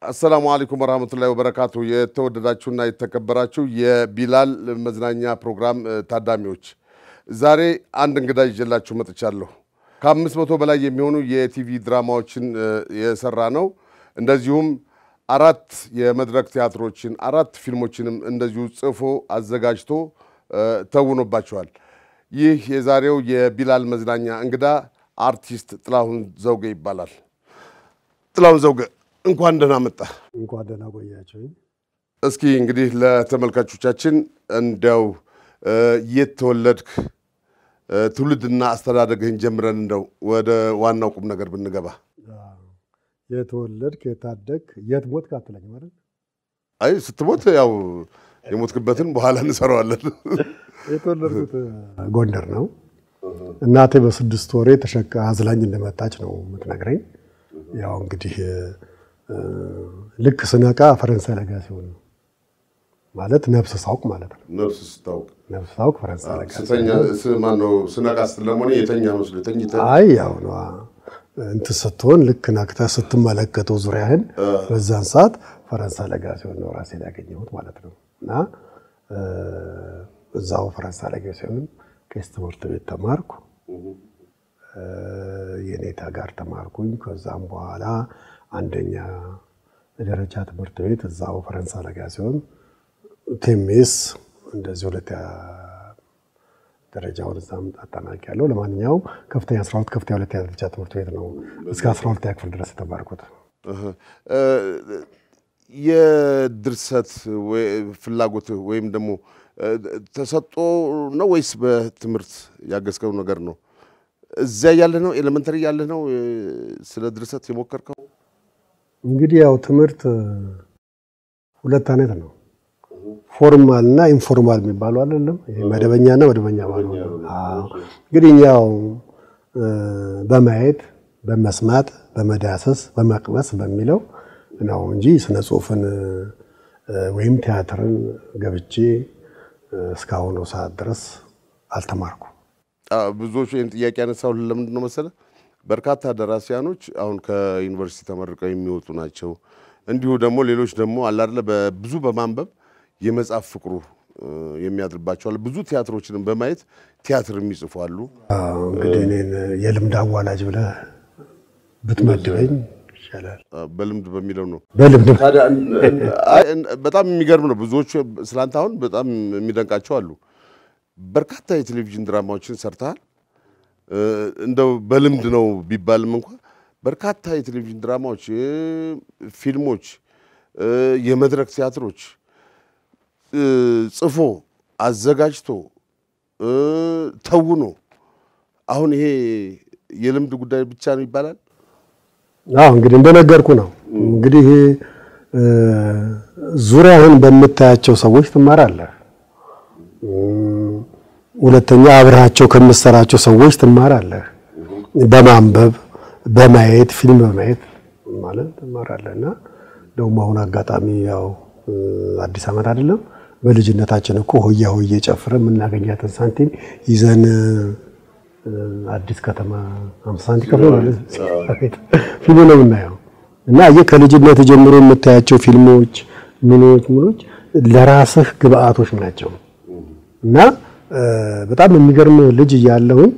አሰላሙ አለይኩም ወራህመቱላሂ ወበረካቱ። የተወደዳችሁና የተከበራችሁ የቢላል መዝናኛ ፕሮግራም ታዳሚዎች ዛሬ አንድ እንግዳ ይዤላችሁ መጥቻለሁ። ከአምስት መቶ በላይ የሚሆኑ የቲቪ ድራማዎችን የሰራ ነው። እንደዚሁም አራት የመድረክ ቲያትሮችን አራት ፊልሞችንም እንደዚሁ ጽፎ አዘጋጅቶ ተውኖባቸዋል። ይህ የዛሬው የቢላል መዝናኛ እንግዳ አርቲስት ጥላሁን ዘውገ ይባላል። ጥላሁን ዘውገ እንኳን ደህና መጣ። እንኳን ደህና ቆያቸው። እስኪ እንግዲህ ለተመልካቾቻችን እንዲያው የት ተወለድክ፣ ትውልድና አስተዳደግህን ጀምረን እንደው ወደ ዋናው ቁም ነገር ብንገባ። የተወለድክ የታደግ የት ሞትክ አትለኝ ማለት አይ ስትሞት ያው የሞትክበትን በኋላ እንሰራዋለን። የተወለድኩት ጎንደር ነው። እናቴ በስድስት ወሬ ተሸካ አዝላኝ እንደመጣች ነው የምትነግረኝ። ያው እንግዲህ ልክ ስነቃ ፈረንሳይ ለጋ ሲሆን ነው ማለት ነፍስ ሳውቅ ማለት ነው። ነፍስ ስታውቅ ነፍስ ሳውቅ ፈረንሳይ ለጋ ስተኛ ማነው ስነቃ ስትለሞኔ የተኛ መስሎ ተኝተህ አይ ያው ነው እንትን ስትሆን ልክ ነቅተህ ስትመለከተው ዙሪያህን በዛን ሰዓት ፈረንሳይ ለጋ ሲሆን ነው ራሴን ያገኘሁት ማለት ነው። እና እዛው ፈረንሳይ ለጋ ሲሆን ቄስ ትምህርት ቤት ተማርኩ። የኔታ ጋር ተማርኩኝ። ከዛም በኋላ አንደኛ ደረጃ ትምህርት ቤት እዛው ፈረንሳይ ለጋ ሲሆን ቴሜስ እንደዚህ ሁለተኛ ደረጃውን እዛም አጠናቅቄያለሁ። ለማንኛውም ከፍተኛ 12 ከፍተኛ ሁለተኛ ደረጃ ትምህርት ቤት ነው እስከ 12ኛ ክፍል ድረስ የተማርኩት። የድርሰት ፍላጎት ወይም ደግሞ ተሰጦ ነው ወይስ በትምህርት ያገዝከው ነገር ነው? እዚያ ያለህ ነው ኤሌመንተሪ ያለህ ነው ስለ ድርሰት የሞከርከው? እንግዲህ ያው ትምህርት ሁለት አይነት ነው። ፎርማል እና ኢንፎርማል የሚባሉ አይደለም። ይሄ መደበኛና መደበኛ ማለት ነው። እንግዲህ ያው በማየት በመስማት በመዳሰስ በመቅመስ በሚለው ነው እንጂ ስነ ጽሁፍን ወይም ቲያትርን ገብቼ እስካሁኑ ሰዓት ድረስ አልተማርኩም። ብዙዎቹ ይህን ጥያቄ ያነሳው ለምንድን ነው መሰለ? በርካታ ደራሲያኖች አሁን ከዩኒቨርሲቲ ተመርቀው የሚወጡ ናቸው። እንዲሁ ደግሞ ሌሎች ደግሞ አላደለ ብዙ በማንበብ የመጽሐፍ ፍቅሩ የሚያድርባቸው አሉ። ብዙ ቲያትሮችንም በማየት ቲያትር የሚጽፉ አሉ። እንግዲህ እኔን የልምድ አዋላጅ ብለህ ብትመድበኝ ይሻላል። በልምድ በሚለው ነው። በልምድ በጣም የሚገርም ነው። ብዙዎቹ ስላንተ አሁን በጣም የሚደንቃቸው አሉ። በርካታ የቴሌቪዥን ድራማዎችን ሰርተሃል። እንደው በልምድ ነው ቢባልም እንኳ በርካታ የቴሌቪዥን ድራማዎች፣ ፊልሞች፣ የመድረክ ቲያትሮች ጽፎ አዘጋጅቶ ተውኖ አሁን ይሄ የልምድ ጉዳይ ብቻ ነው ይባላል። አዎ እንግዲህ እንደነገርኩ ነው። እንግዲህ ዙሪያህን በምታያቸው ሰዎች ትማራለህ። ሁለተኛ አብረሃቸው ከምትሰራቸው ሰዎች ትማራለህ። በማንበብ በማየት ፊልም በማየት ማለት ትማራለህ እና ደግሞ አሁን አጋጣሚ ያው አዲስ ዓመት አይደለም በልጅነታችን እኮ ሆያ ሆዬ ጨፍረን የምናገኛትን ሳንቲም ይዘን አዲስ ከተማ አምሳ ሳንቲም ከፍሎ ፊልም ነው የምናየው እና ይህ ከልጅነት ጀምሮ የምታያቸው ፊልሞች ምኖች ምኖች ለራስህ ግብአቶች ናቸው እና በጣም የሚገርም ልጅ እያለሁኝ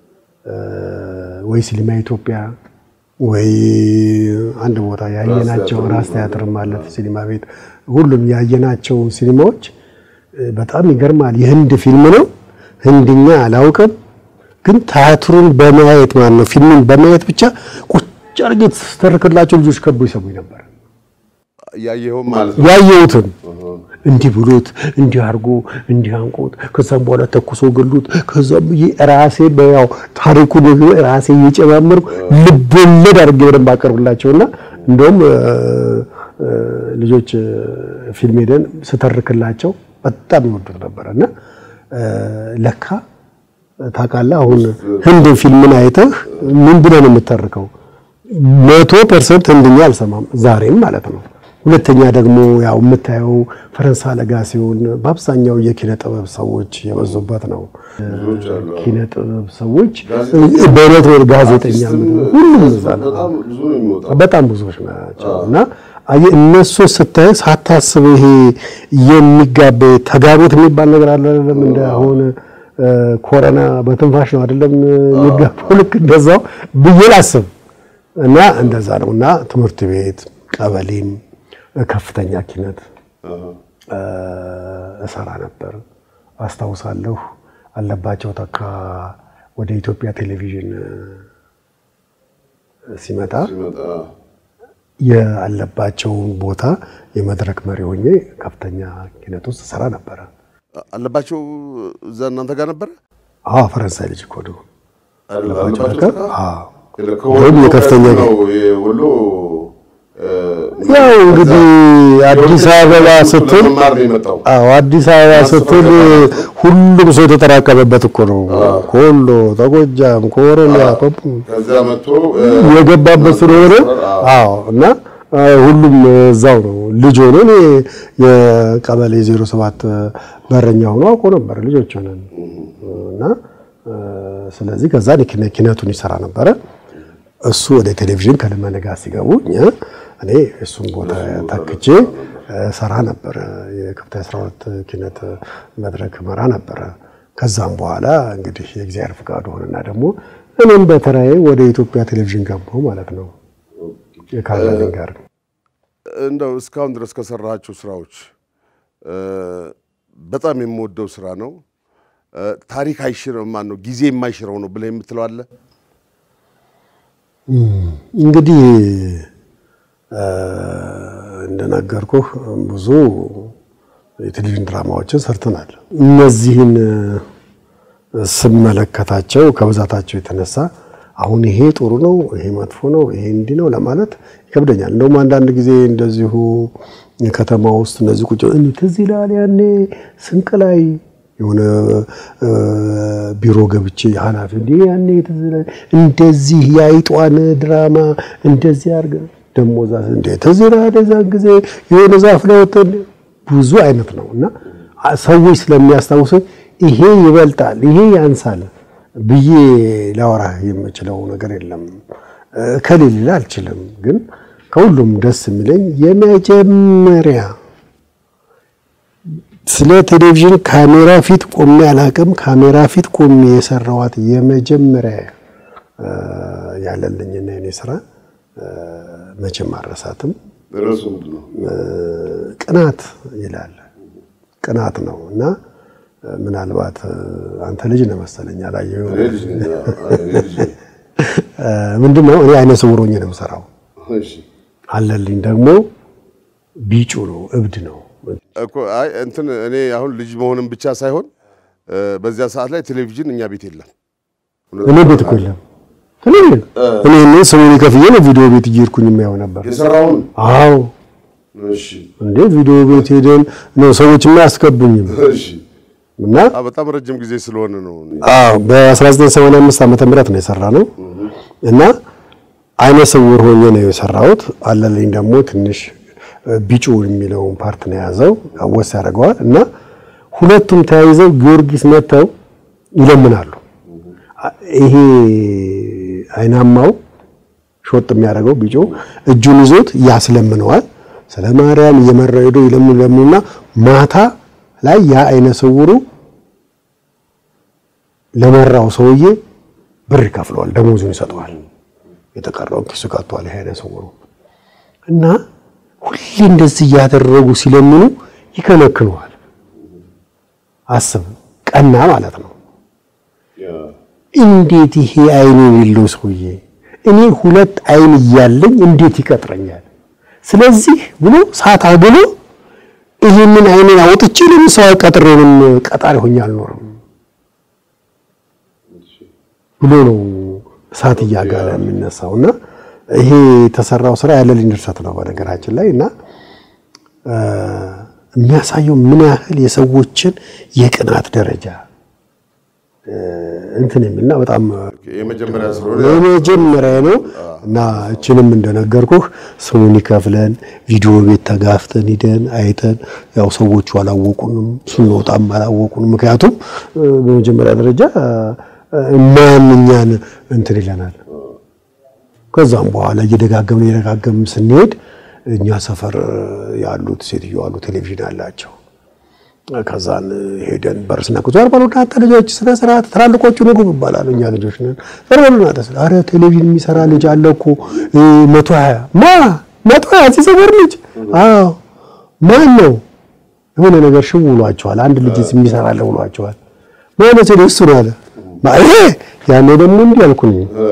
ወይ ሲኒማ ኢትዮጵያ ወይ አንድ ቦታ ያየናቸው ራስ ቲያትር ማለት ሲኒማ ቤት ሁሉም ያየናቸው ሲኒማዎች በጣም ይገርማል። የህንድ ፊልም ነው። ህንድኛ አላውቅም፣ ግን ቲያትሩን በማየት ማለት ነው ፊልሙን በማየት ብቻ ቁጭ አድርጌ ስተርክላቸው ልጆች ከቦ ይሰሙኝ ነበር። ያየኸውም ማለት ነው። ያየሁትን እንዲህ ብሎት እንዲህ አድርጎ እንዲህ አንቆት ከዛም በኋላ ተኩሶ ገሉት። ከዛም ራሴ በያው ታሪኩን ራሴ እየጨማመርኩ ልብ ወለድ አድርጌ በደንብ አቀርብላቸውና እንደውም ልጆች ፊልም ሄደን ስተርክላቸው በጣም ይወዱት ነበር እና ለካ ታውቃለህ፣ አሁን ህንድ ፊልምን አይተህ ምን ብለህ ነው የምተርከው? መቶ ፐርሰንት ህንድኛ አልሰማም ዛሬም ማለት ነው። ሁለተኛ ደግሞ ያው የምታየው ፈረንሳይ ለጋ ሲሆን በአብዛኛው የኪነ ጥበብ ሰዎች የበዙበት ነው። ኪነ ጥበብ ሰዎች በእውነት ጋዜጠኛ ሁሉም እዛ ነው። በጣም ብዙዎች ናቸው እና አየህ እነሱን ስታይ ሳታስብ ይሄ የሚጋባ ተጋቦት የሚባል ነገር አለ አይደለም? እንደ አሁን ኮረና በትንፋሽ ነው አይደለም የሚጋባው። ልክ እንደዛው ብዬ ላስብ እና እንደዛ ነው እና ትምህርት ቤት፣ ቀበሌም፣ ከፍተኛ ኪነት እሰራ ነበር። አስታውሳለሁ አለባቸው ተካ ወደ ኢትዮጵያ ቴሌቪዥን ሲመጣ ያለባቸውን ቦታ የመድረክ መሪ ሆኜ ከፍተኛ ኪነት ውስጥ ሰራ ነበረ። አለባቸው እዛ እናንተ ጋር ነበረ? አዎ ፈረንሳይ ልጅ እኮ ነው። አለባቸው አዎ ወይም የከፍተኛ ወሎ ያው እንግዲህ አዲስ አበባ ስትል መማር ነው የመጣው። አዎ አዲስ አበባ ስትል ሁሉም ሰው የተጠራቀመበት እኮ ነው። ከወሎ ከጎጃም፣ ከኦሮሚያ ከዛ መጥቶ የገባበት ስለሆነ አዎ እና ሁሉም እዛው ነው ልጅ ሆኖ እኔ የቀበሌ 07 በረኛ ሆኖ አውቆ ነበር ልጆች ሆነን እና ስለዚህ ከዛ ኪነቱን ይሰራ ነበረ። እሱ ወደ ቴሌቪዥን ከልመነ ጋር ሲገቡ እኛ እኔ እሱን ቦታ ተክቼ ሰራ ነበረ። የከፍተኛ 12 ኪነት መድረክ መራ ነበረ። ከዛም በኋላ እንግዲህ የእግዚአብሔር ፍቃዱ ሆነና ደግሞ እኔም በተራዬ ወደ ኢትዮጵያ ቴሌቪዥን ገባሁ ማለት ነው። የካለኝ ጋር እንደው እስካሁን ድረስ ከሰራሃቸው ስራዎች በጣም የምወደው ስራ ነው። ታሪክ አይሽረው ማን ነው ጊዜ የማይሽረው ነው ብለህ የምትለው አለ? እንግዲህ እንደነገርኩህ ብዙ የቴሌቪዥን ድራማዎችን ሰርተናል። እነዚህን ስመለከታቸው ከብዛታቸው የተነሳ አሁን ይሄ ጥሩ ነው፣ ይሄ መጥፎ ነው፣ ይሄ እንዲህ ነው ለማለት ይከብደኛል። እንደውም አንዳንድ ጊዜ እንደዚሁ ከተማ ውስጥ እነዚህ ቁጭ ትዝ ይላል ያኔ ስንቅ ላይ የሆነ ቢሮ ገብቼ ኃላፊ እንዲህ ያኔ ትዝ ይላል እንደዚህ የአይጧን ድራማ እንደዚህ አድርገ ደሞ እዛ እንደ ትዝ ይላል የዛን ጊዜ የሆነ ዛፍ ላይ ወጥተን ብዙ አይነት ነው እና ሰዎች ስለሚያስታውሱ ይሄ ይበልጣል ይሄ ያንሳል ብዬ ላወራ የምችለው ነገር የለም። ከሌላ አልችልም። ግን ከሁሉም ደስ የሚለኝ የመጀመሪያ ስለ ቴሌቪዥን ካሜራ ፊት ቆሜ አላቅም። ካሜራ ፊት ቆሜ የሰራዋት የመጀመሪያ ያለልኝና የኔ ስራ መቼም አረሳትም። ርዕሱ ምንድን ነው? ቅናት ይላል። ቅናት ነው እና ምናልባት አንተ ልጅ ነህ መሰለኝ አላየኸውም። እኔ ልጅ ነኝ። እኔ ልጅ ነኝ። ምንድን ነው እኔ አይነ ስውር ሆኜ ነው የምሰራው። እሺ አለልኝ ደግሞ ቢጩ ነው፣ እብድ ነው። እኮ አይ እንትን እኔ አሁን ልጅ መሆንም ብቻ ሳይሆን በዚያ ሰዓት ላይ ቴሌቪዥን እኛ ቤት የለም። እኔ ቤት እኮ የለም ቴሌቪዥን። እኔ እኔ ሰሞኑን ከፍዬ ነው ቪዲዮ ቤት እየሄድኩኝ የማየው ነበር። የሰራውን አዎ እሺ እንዴ ቪዲዮ ቤት ሄደን ነው ሰዎች አያስገቡኝም እሺ እና አ በጣም ረጅም ጊዜ ስለሆነ ነው። አዎ በ1985 ዓመተ ምህረት ነው የሰራ ነው እና አይነ ስውር ሆኜ ነው የሰራሁት። አለልኝ ደግሞ ትንሽ ቢጩ የሚለውን ፓርት ነው የያዘው አወስ ያደርገዋል እና ሁለቱም ተያይዘው ጊዮርጊስ መጥተው ይለምናሉ። ይሄ አይናማው ሾጥ የሚያደርገው ቢጮ እጁን ይዞት ያስለምነዋል። ስለ ማርያም እየመራው ሄዶ ይለምኑ ይለምኑና ማታ ላይ ያ አይነ ስውሩ ለመራው ሰውዬ ብር ይከፍለዋል፣ ደሞዙን ይሰጠዋል። የተቀረውን ኪሱ ቀጥቷል። ይሄ አይነ ስውሩ እና ሁሌ እንደዚህ እያደረጉ ሲለምኑ ይከለክለዋል። አስብ፣ ቀና ማለት ነው። እንዴት ይሄ አይን የሌለው ሰውዬ እኔ ሁለት አይን እያለኝ እንዴት ይቀጥረኛል? ስለዚህ ብሎ ሳት አግሎ ይህንን አይኔን አውጥቼ ለምን ሰው ቀጥሬ ምን ቀጣሪ ሆኜ አልኖርም ብሎ ነው እሳት እያጋለ የሚነሳው እና ይሄ የተሰራው ስራ ያለልኝ ድርሰት ነው በነገራችን ላይ እና የሚያሳየው ምን ያህል የሰዎችን የቅናት ደረጃ እንትን የሚልና በጣም የመጀመሪያ ስለሆነ የመጀመሪያ ነው እና እችንም እንደነገርኩህ ስሙን ይከፍለን ቪዲዮ ቤት ተጋፍተን ሂደን አይተን ያው ሰዎቹ አላወቁንም፣ ስንወጣም አላወቁንም። ምክንያቱም በመጀመሪያ ደረጃ ማን እኛን እንትን ይለናል። ከዛም በኋላ እየደጋገምን እየደጋገምን ስንሄድ እኛ ሰፈር ያሉት ሴትዮ አሉ ቴሌቪዥን አላቸው። ከዛን ሄደን በር ስናኩ ዞር በሉ እናንተ ልጆች ስነ ስርዓት ትላልቆቹ ንጉብ ይባላሉ። እኛ ልጆች ነን። ዞር በሉ እናንተ ስለ አረ ቴሌቪዥን የሚሰራ ልጅ አለ እኮ መቶ ሀያ ማ መቶ ሀያ ሲሰበር ልጅ አዎ ማን ነው? የሆነ ነገር ሽው ብሏቸዋል። አንድ ልጅ የሚሰራ አለ ብሏቸዋል። ማለት ነው እሱ ነው አለ ይሄ ያኔ ደግሞ እንዲህ አልኩኝ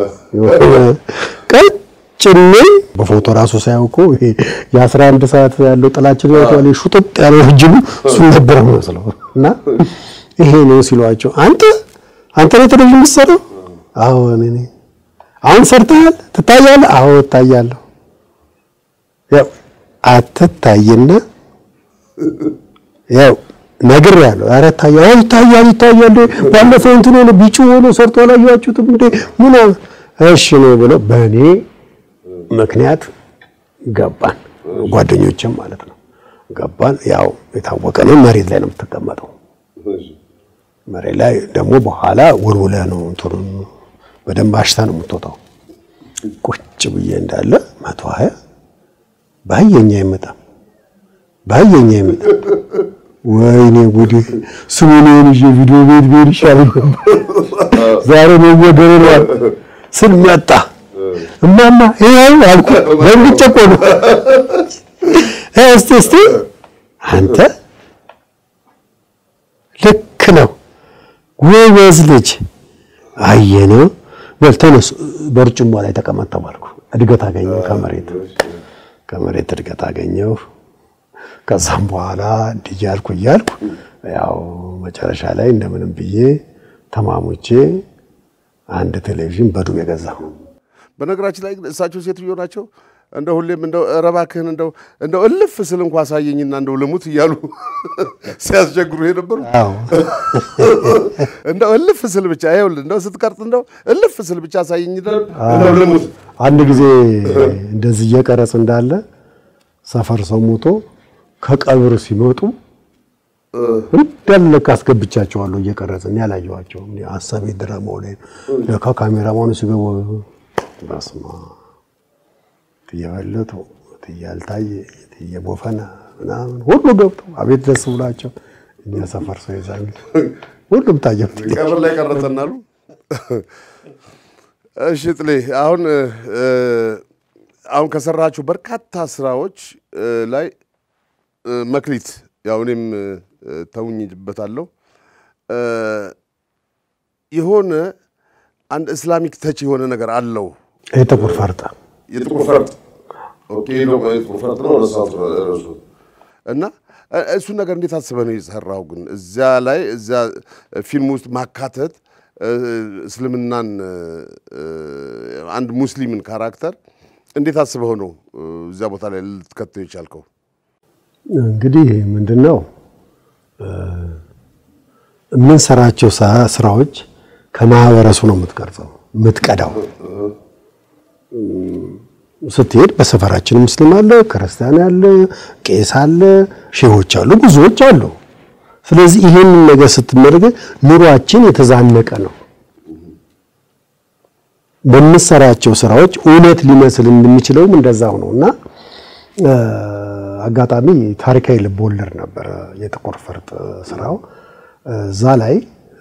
ቀጭን በፎቶ ራሱ ሳያውቁ ይሄ የአስራ አንድ ሰዓት ያለው ጥላችን ያለው ሹጥጥ ያለው ረጅሙ እሱን ነበር መስለው እና ይሄ ነው ሲሏቸው፣ አንተ አንተ ነው ቴሌቪዥን የምትሰራው? አዎ እኔ ነኝ። አሁን ሰርተሃል? ትታያለህ? አዎ እታያለሁ። ያው አትታይና ያው ነግሬያለሁ። ኧረ ይታያል፣ ይታያል፣ ይታያል። ባለፈው እንትን ሆነ ቢጩ ሆኖ ሰርቶ አላየኋችሁትም እንዴ? ምን እሺ ነው ብለው በእኔ ምክንያት ገባን። ጓደኞችም ማለት ነው ገባን። ያው የታወቀ ነው። መሬት ላይ ነው የምትቀመጠው። መሬት ላይ ደግሞ በኋላ ወልውለህ ነው እንትኑን በደንብ አሽታ ነው የምትወጣው። ቁጭ ብዬ እንዳለ መቶ ሀያ ባየኛ አይመጣም፣ ባየኛ አይመጣም። ወይኔ ጉዴ! ስሙን ይዤ ቪዲዮ ቤት ቤት ይሻለኝ ዛሬ ነው ወገሬ ስል መጣ። እማማ ይሄው አልኩ። በእንግጭ እኮ ነው። እስቲ እስቲ አንተ ልክ ነው ጎበዝ ልጅ አየነው። በል ተነስ፣ በርጭሞ ላይ ተቀመጥ ተባልኩ። እድገት አገኘሁ ከመሬት ከመሬት እድገት አገኘሁ። ከዛም በኋላ እንዲህ እያልኩ እያልኩ ያው መጨረሻ ላይ እንደምንም ብዬ ተማሙቼ አንድ ቴሌቪዥን በዱቤ ገዛሁ። በነገራችን ላይ ግን እሳቸው ሴትዮ ናቸው። እንደ ሁሌም እንደው ኧረ እባክህን እንደው እንደው እልፍ ስል እንኳ አሳየኝና እንደው ልሙት እያሉ ሲያስቸግሩ የነበሩ አዎ እንደው እልፍ ስል ብቻ ይኸውልህ እንደው ስትቀርጥ እንደው እልፍ ስል ብቻ አሳየኝ እንደው ልሙት። አንድ ጊዜ እንደዚህ እየቀረጽ እንዳለ ሰፈር ሰው ሞቶ ከቀብር ሲመጡ እንዳለ ለካ አስገብቻቸዋለሁ እየቀረጽን ያላየኋቸውም እኔ ሀሳቤ ድራማው ላይ ለካ ካሜራማኑ ሲገቡ በስመ አብ ትየበለጡ ትያልታየ ትየቦፈና ምናምን ሁሉ ገብተው አቤት ደስ ብሏቸው እኛ ሰፈር ሰው የዛ ሁሉም ታየው። ቀብር ላይ ቀረጸናሉ። እሺ ጥሌ፣ አሁን አሁን ከሰራችሁ በርካታ ስራዎች ላይ መክሊት ያው እኔም ተውኝበታለሁ የሆነ አንድ እስላሚክ ተች የሆነ ነገር አለው። የጥቁር ፈርጣ የጥቁር ፈርጥ ኦኬ ነው። የጥቁር ፈርጥ ነው ረሳሁት እረሱ እና እሱን ነገር እንዴት አስበህ ነው የሰራው? ግን እዚያ ላይ እዚያ ፊልም ውስጥ ማካተት እስልምናን አንድ ሙስሊምን ካራክተር እንዴት አስበው ነው እዚያ ቦታ ላይ ልትከተው የቻልከው? እንግዲህ ምንድን ነው የምንሰራቸው ስራዎች ከማህበረሰቡ ነው የምትቀርጸው የምትቀዳው። ስትሄድ በሰፈራችን ሙስሊም አለ፣ ክርስቲያን አለ፣ ቄስ አለ፣ ሼሆች አሉ፣ ብዙዎች አሉ። ስለዚህ ይሄንን ነገር ስትመለከት ኑሯችን የተዛነቀ ነው። በምሰራቸው ስራዎች እውነት ሊመስል እንደሚችለውም እንደዛው ነው እና አጋጣሚ ታሪካዊ ልብ ወለድ ነበረ የጥቁር ፈርጥ ስራው። እዛ ላይ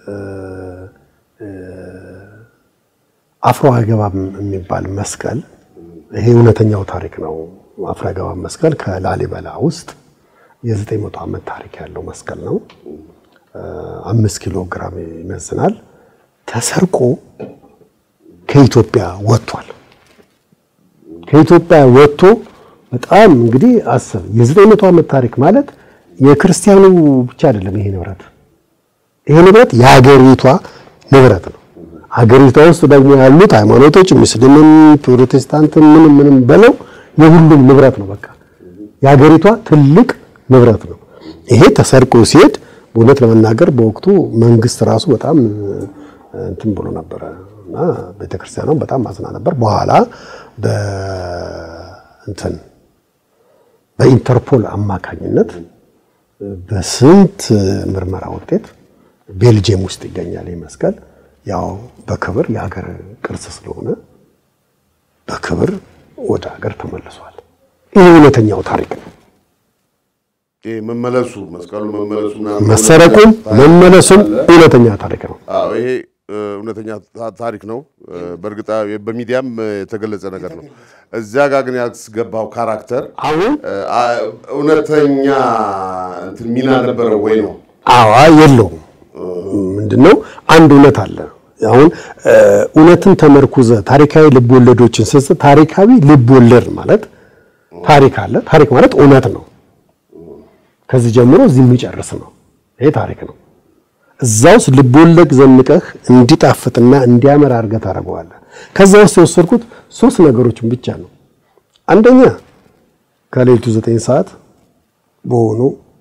አፍሮ አይገባም የሚባል መስቀል ይሄ እውነተኛው ታሪክ ነው። አፍሮ አይገባም መስቀል ከላሊበላ ውስጥ የዘጠኝ መቶ ዓመት ታሪክ ያለው መስቀል ነው። አምስት ኪሎ ግራም ይመዝናል። ተሰርቆ ከኢትዮጵያ ወጥቷል። ከኢትዮጵያ ወጥቶ በጣም እንግዲህ አስብ የዘጠኝ መቶ ዓመት ታሪክ ማለት የክርስቲያኑ ብቻ አይደለም። ይሄ ንብረት ይሄ ንብረት የሀገሪቷ ንብረት ነው። ሀገሪቷ ውስጥ ደግሞ ያሉት ሃይማኖቶች ሙስሊምም፣ ፕሮቴስታንትም ምንም ምንም በለው የሁሉም ንብረት ነው። በቃ የሀገሪቷ ትልቅ ንብረት ነው። ይሄ ተሰርቆ ሲሄድ በእውነት ለመናገር በወቅቱ መንግስት ራሱ በጣም እንትን ብሎ ነበረ እና ቤተክርስቲያኗም በጣም ማዝና ነበር። በኋላ በእንትን በኢንተርፖል አማካኝነት በስንት ምርመራ ውጤት ቤልጅየም ውስጥ ይገኛል ይህ መስቀል። ያው በክብር የሀገር ቅርስ ስለሆነ በክብር ወደ ሀገር ተመልሷል። ይህ እውነተኛው ታሪክ ነው። ይሄ መመለሱ መስቀሉ መመለሱ ምናምን መሰረቁም መመለሱም እውነተኛ ታሪክ ነው። አዎ ይሄ እ፣ እውነተኛ ታ- ታሪክ ነው። እ፣ በእርግጥ በሚዲያም እ፣ የተገለጸ ነገር ነው። እዚያ ጋር ግን ያስገባው ካራክተር አሁን እ፣ አ- እውነተኛ እንትን ሚና ነበረው ወይ ነው? አዋ የለውም። ምንድነው አንድ እውነት አለ። አሁን እ፣ እውነትን ተመርኩዘ ታሪካዊ ልብ ወለዶችን ስጽ ታሪካዊ ልብ ወለድ ማለት ታሪክ አለ። ታሪክ ማለት እውነት ነው። ከዚህ ጀምሮ እዚህ የሚጨርስ ነው። ይሄ ታሪክ ነው። እዛ ውስጥ ልብ ወለድ ዘንቀህ እንዲጣፍጥና እንዲያምር አድርገህ ታደርገዋለህ። ከዛ ውስጥ የወሰድኩት ሶስት ነገሮችን ብቻ ነው። አንደኛ ከሌሊቱ ዘጠኝ ሰዓት በሆኑ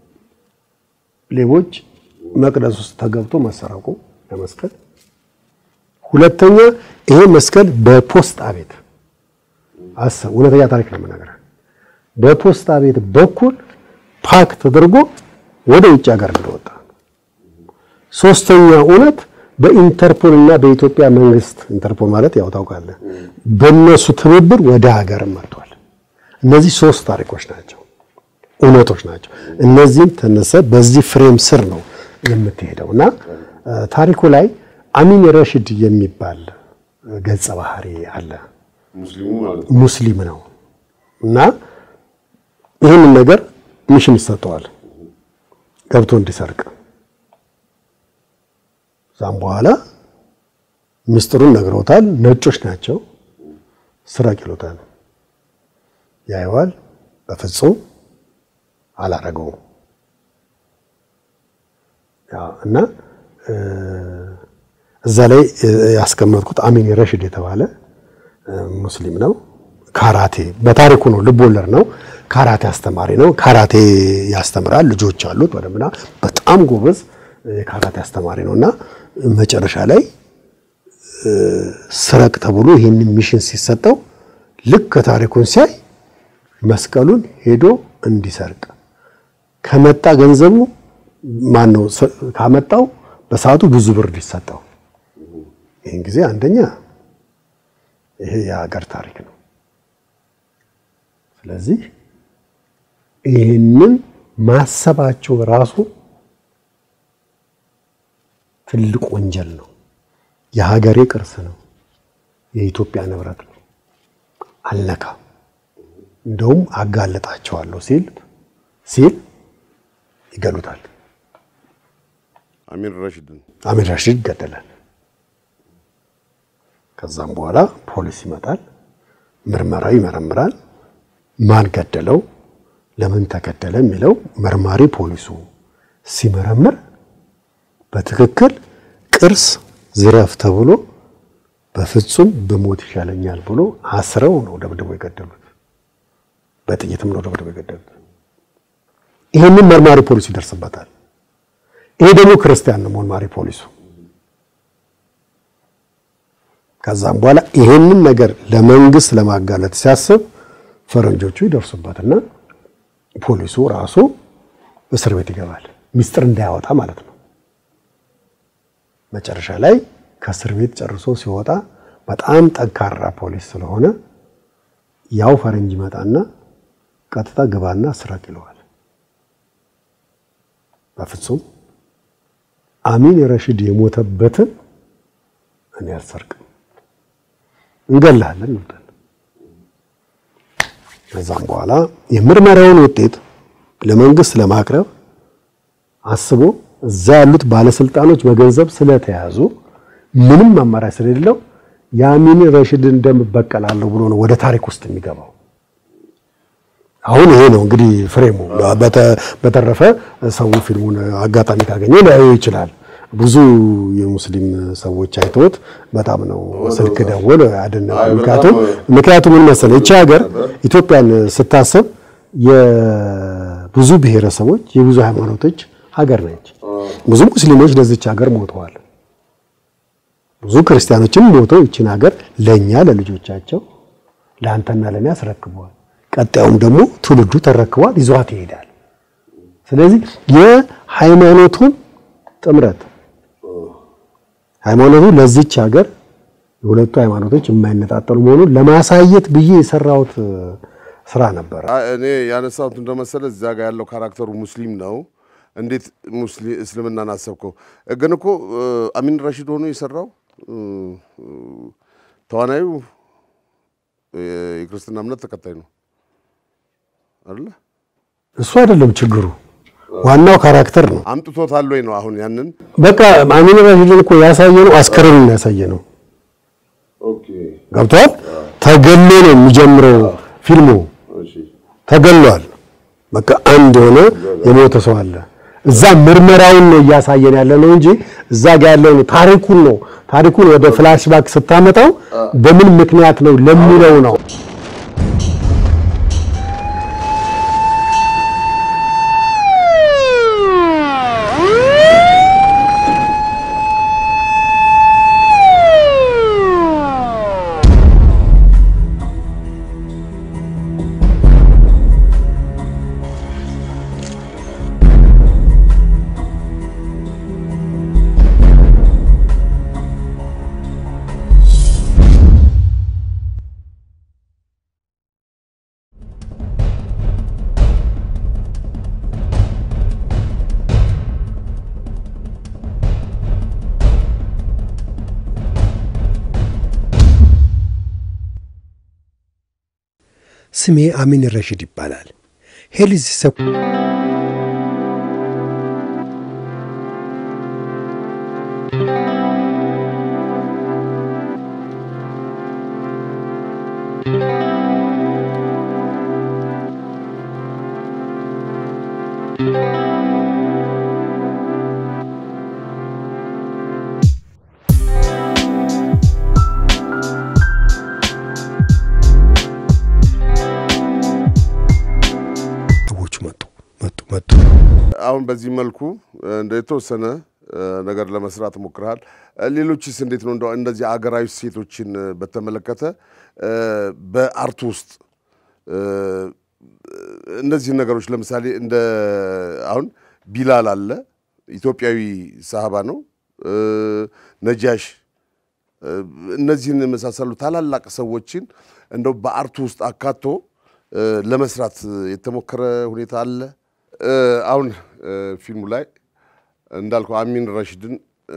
ሌቦች መቅደስ ውስጥ ተገብቶ መሰረቁ ለመስቀል። ሁለተኛ ይሄ መስቀል በፖስታ ቤት አሰብ እውነተኛ ታሪክ ነው የምነግርህ። በፖስታ ቤት በኩል ፓክ ተደርጎ ወደ ውጭ ሀገር እንደወጣ። ሶስተኛ እውነት በኢንተርፖል እና በኢትዮጵያ መንግስት ኢንተርፖል ማለት ያው ታውቃለህ፣ በእነሱ ትብብር ወደ ሀገር መጥቷል። እነዚህ ሶስት ታሪኮች ናቸው፣ እውነቶች ናቸው። እነዚህም ተነሰ በዚህ ፍሬም ስር ነው የምትሄደው እና እ፣ ታሪኩ ላይ አሚን ረሽድ የሚባል ገጸ ባህሪ አለ። ሙስሊሙ ማለት ነው። ሙስሊም ነው እና ይህንን ነገር ሚሽን ይሰጠዋል ገብቶ እንዲሰርቅ። እዛም በኋላ ምስጢሩን ነግረውታል። ነጮች ናቸው። ስረቅ ይሉታል። ያየዋል። በፍጹም አላረገውም ያ እና እ፣ እዛ ላይ እ፣ ያስቀመጥኩት አሚን ረሽድ የተባለ እ፣ ሙስሊም ነው። ካራቴ በታሪኩ ነው፣ ልብ ወለድ ነው። ካራቴ አስተማሪ ነው። ካራቴ ያስተምራል። ልጆች አሉት ወደምና በጣም ጎበዝ የካራቴ አስተማሪ ነው እና መጨረሻ ላይ እ፣ ስረቅ ተብሎ ይህንን ሚሽን ሲሰጠው ልክ ታሪኩን ሲያይ መስቀሉን ሄዶ እንዲሰርቅ ከመጣ ገንዘቡ ማን ነው ካመጣው በሰዓቱ ብዙ ብር ሊሰጠው። ይህን ጊዜ አንደኛ ይሄ የሀገር ታሪክ ነው። ስለዚህ ይህንን ማሰባቸው ራሱ ትልቅ ወንጀል ነው። የሀገሬ ቅርስ ነው። የኢትዮጵያ ንብረት ነው። አልነካም፣ እንደውም አጋለጣቸዋለሁ ሲል ሲል ይገሉታል። አሚን ረሽድን አሚር ራሺድ ይገደላል። ከዛም በኋላ ፖሊስ ይመጣል፣ ምርመራው ይመረምራል። ማን ገደለው፣ ለምን ተገደለ የሚለው መርማሪ ፖሊሱ ሲመረምር በትክክል ቅርስ ዝረፍ ተብሎ በፍጹም ብሞት ይሻለኛል ብሎ አስረው ነው ደብድቦ የገደሉት። በጥይትም ነው ደብድቦ የገደሉት። ይህንን መርማሪ ፖሊሱ ይደርስበታል። ይሄ ደግሞ ክርስቲያን ነው መርማሪ ፖሊሱ። ከዛም በኋላ ይሄንን ነገር ለመንግስት ለማጋለጥ ሲያስብ ፈረንጆቹ ይደርሱበትና ፖሊሱ ራሱ እስር ቤት ይገባል። ሚስጥር እንዳያወጣ ማለት ነው። መጨረሻ ላይ ከእስር ቤት ጨርሶ ሲወጣ በጣም ጠንካራ ፖሊስ ስለሆነ ያው ፈረንጅ ይመጣና ቀጥታ ግባና ስረቅ ይለዋል። በፍጹም አሚን ረሽድ የሞተበትን እኔ አልሰርቅም፣ እንገላለን ይሉታል። ከዛም በኋላ የምርመራውን ውጤት ለመንግስት ለማቅረብ አስቦ እዛ ያሉት ባለስልጣኖች በገንዘብ ስለተያዙ ምንም አማራጭ ስለሌለው የአሚን ረሽድን ደም እበቀላለሁ ብሎ ነው ወደ ታሪክ ውስጥ የሚገባው። አሁን ይሄ ነው እንግዲህ ፍሬሙ። በተረፈ ሰው ፊልሙን አጋጣሚ ካገኘ ሊያዩ ይችላል። ብዙ የሙስሊም ሰዎች አይተውት በጣም ነው ስልክ ደወል አደነቁ። ምክንያቱም ምክንያቱም ምን መሰለህ ይቺ ሀገር ኢትዮጵያን ስታሰብ የብዙ ብሔረሰቦች የብዙ ሃይማኖቶች ሀገር ነች። ብዙ ሙስሊሞች ለዚች ሀገር ሞተዋል። ብዙ ክርስቲያኖችም ሞተው ይችን ሀገር ለኛ ለልጆቻቸው ለአንተና ለኔ አስረክበዋል። ቀጣዩም ደግሞ ትውልዱ ተረክቧል፣ ይዟት ይሄዳል። ስለዚህ የሃይማኖቱን ጥምረት ሃይማኖቱ ለዚች ሀገር የሁለቱ ሃይማኖቶች የማይነጣጠሉ መሆኑን ለማሳየት ብዬ የሰራሁት ስራ ነበረ። አ- እኔ ያነሳሁት እንደመሰለ እዚያ ጋር ያለው ካራክተሩ ሙስሊም ነው። እንዴት ሙስሊም እስልምናን አሰብከው? ግን እኮ እ፣ አሚን ራሺድ ሆኖ የሰራው እ፣ እ፣ ተዋናዩ እ፣ የክርስትና እምነት ተከታይ ነው አይደለ? እሱ አይደለም ችግሩ፣ ዋናው ካራክተር ነው። አምጥቶታል ወይ ነው አሁን ያንን በቃ አሚን ራሺድን እኮ ያሳየ ነው፣ አስከሬኑን ያሳየ ነው። ገብቷል። ተገሎ ነው የሚጀምረው ፊልሙ። ተገሏል። በቃ አንድ የሆነ የሞተ ሰው አለ። እዛ ምርመራውን ነው እያሳየን ያለ ነው እንጂ እዛ ጋር ያለውን ታሪኩን ነው ታሪኩን ወደ ፍላሽባክ ስታመጣው በምን ምክንያት ነው ለሚለው ነው። ስሜ አሚን ረሺድ ይባላል። ሄልዝ ሰ ሰዎች መጡ መጡ መጡ። አሁን በዚህ መልኩ እንደ የተወሰነ ነገር ለመስራት ሞክረሃል። ሌሎችስ እንዴት ነው? እንደው እንደዚህ አገራዊ ሴቶችን በተመለከተ በአርት ውስጥ እነዚህን ነገሮች ለምሳሌ እንደ አሁን ቢላል አለ፣ ኢትዮጵያዊ ሳህባ ነው። ነጃሽ፣ እነዚህን የመሳሰሉ ታላላቅ ሰዎችን እንደው በአርቱ ውስጥ አካቶ ለመስራት የተሞከረ ሁኔታ አለ። አሁን ፊልሙ ላይ እንዳልከው አሚን ረሺድን